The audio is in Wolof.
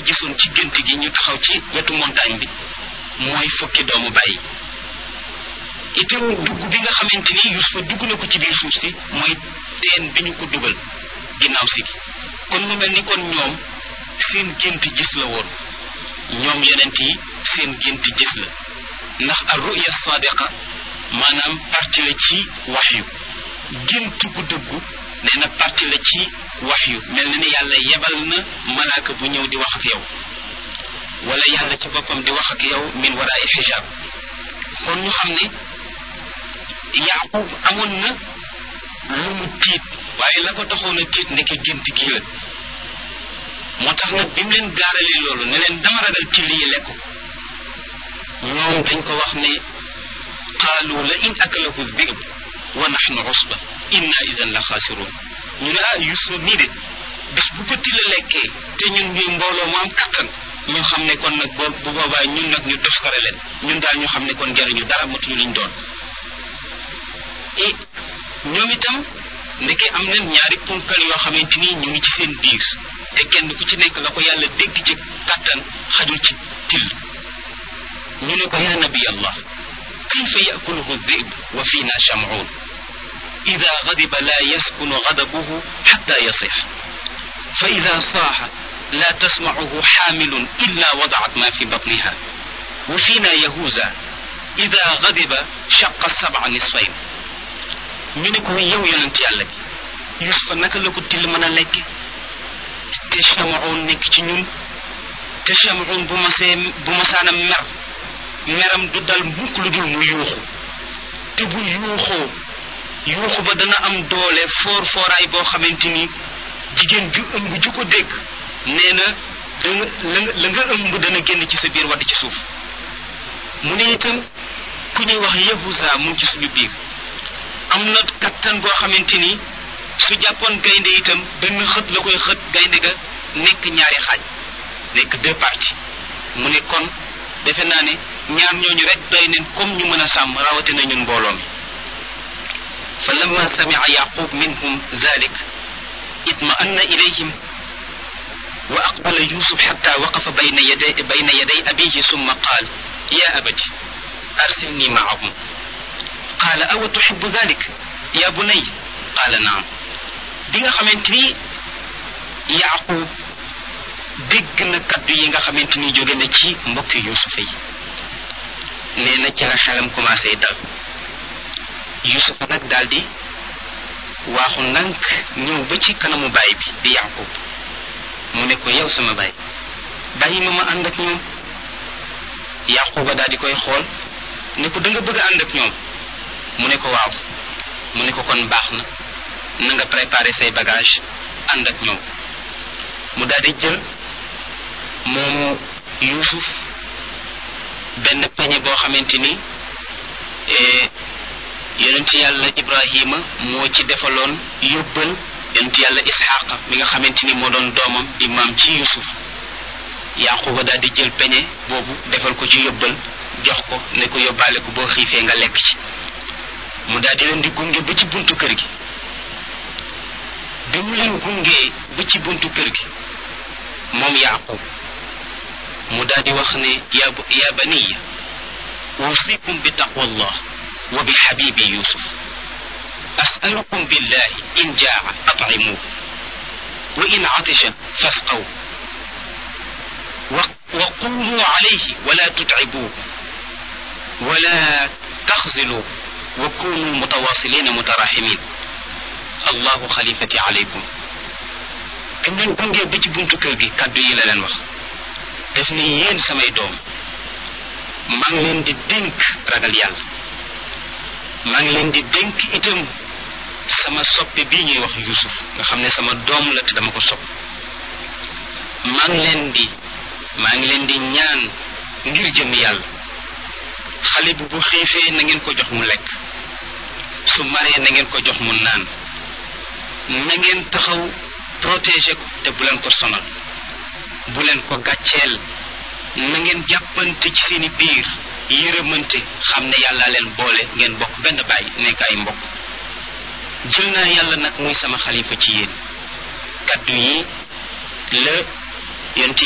gisoon ci gént gi ñu taxaw ci wetu montagne bi mooy fukki doomu bàyyi itam dugg bi nga xamante ni Yuusufa dugg na ko ci biir suuf si mooy teen bi ñu ko dugal ginnaaw si gi kon mu mel ni kon ñoom seen gént gis la woon ñoom yonent yi seen gént gis la ndax ar ruya sadiqa maanaam parti la ci waxyu gént gu dëggu nee na parti la ci waxyu mel na ni yàlla yebal na malaaka bu ñëw di wax ak yow wala yàlla ci boppam di wax ak yow min waraay xijaab kon ñu xam ne yaqub amoon na lu mu tiit waaye la ko taxoon a tiit ndeke gént gi la moo tax nag bi mu leen gaaralee loolu ne leen dama ragal till yi lekk ñoom dañ ko wax ne qaalu la in akalahu dhib wa nahnu usba inna idan la xaasiruun ñu ne ah Yuusuf mii de bis bu ko tilla lekkee te ñun ñuy mbooloo mu am kattan ñu xam ne kon nag boo bu boobaa ñun nag ñu toskare leen ñun daal ñu xam ne kon jariñu dara matuñu liñ doon et ñoom itam ndeke am nañ ñaari punkal yoo xamante ni ñu ngi ci seen biir te kenn ku ci nekk la ko yàlla dégg ci kattan xajul ci till ñu ne ko yaa nabi allah kayfa yakuluhu dhib wa fiina shamuun ida gadiba la yaskunu gadabuhu xatta yasix fa ida saaxa la tasmacuhu xaamilun illa wadacat ma fi batniha wa fiina yahuuza ida gadiba shaqa sabca nisfayn ñu ne ko yow yonent yàlla bi yusufa naka la ko till mën a lekke te shamuun nekk ci ñun te shamuun bu masee bu masaana mer meram du dal mukk lu dul mu yuuxu te bu yuuxoo yuuxu ba dana am doole foor fooraay boo xamante ni jigéen ju ëmb ju ko dégg nee na danga la nga la nga ëmb dana génn ci sa biir wadd ci suuf mu ne itam ku ñuy wax yahuza mu ngi ci suñu biir am na kattan goo xamante ni su jàppoon gaynde itam benn xët la koy xët gaynde ga nekk ñaari xaaj nekk deux parties mu ne kon defe naa ne ñaar ñooñu rek doy neen comme ñu mën a sàmm rawatina ñun mbooloo mi fa lamma samia yaqub minhum zalik itma'anna ilayhim wa aqbala yusuf xatta waqafa bayna yaday bayna yaday abihi summa qaal ya abati arsilni maahum qaala awa tuxibu dalik ya bunay qaala naam bi nga xamante ni yaqub dégg na kaddu yi nga xamante ni jóge na ci mbokki yusufa yi nee na ci la xelam commencé dal yusufa nag daldi waaxu ndànk ñëw ba ci kanamu baay bi di yaqub mu ne ko yow sama baay bàyyi ma ma ànd ak ñoom yaquba daal di koy xool ne ko da nga bëgg a ànd ak ñoom mu ne ko waaw mu ne ko kon baax na na nga préparer say bagage ànd ak ñoom mu daal di jël moomu yuusuf benn peñe boo xamante ni yonent yàlla ibrahima moo ci defaloon yóbbal yonent yàlla isxaqa mi nga xamante ni moo doon doomam di maam ci yuusuf yaquba daal di jël peñe boobu defal ko ci yóbbal jox ko ne ko yóbbaale ko boo xiifee nga lekk ci mu daal di leen di gunge ba ci buntu kër gi bi mu leen gungee ba ci buntu kër gi moom yaqub mu daal di wax ne ya ya baniya usikum bi taqwallah wa bi xabibi yusuf asalukum billahi in jaa atcimuuh wa in catisha fasqaw wa qumuu calayhi wala tutcibuuh wala taxziluuh wa kunu mutawasilina mutaraximin allahu xalifati alaykum dañ leen gungee ba ci buntu kër gi kàddu yi la leen wax def ni yéen samay doom maa ngi leen di dénk ragal yàlla maa ngi leen di dénk itam sama soppe bii ñuy wax yusuf nga xam ne sama doom la te dama ko sopp maa ngi leen di maa ngi leen di ñaan ngir jëm yàlla xale bi bu xiifee na ngeen ko jox mu lekk su maree na ngeen ko jox mu naan na ngeen taxaw protéger ko te bu leen ko sonal bu leen ko gàcceel na ngeen jàppante ci seeni biir yërëmante xam ne yàlla leen boole ngeen bokk benn baay nekk ay mbokk jël naa yàlla nag muy sama xalifa ci yéen kaddu yi la yonent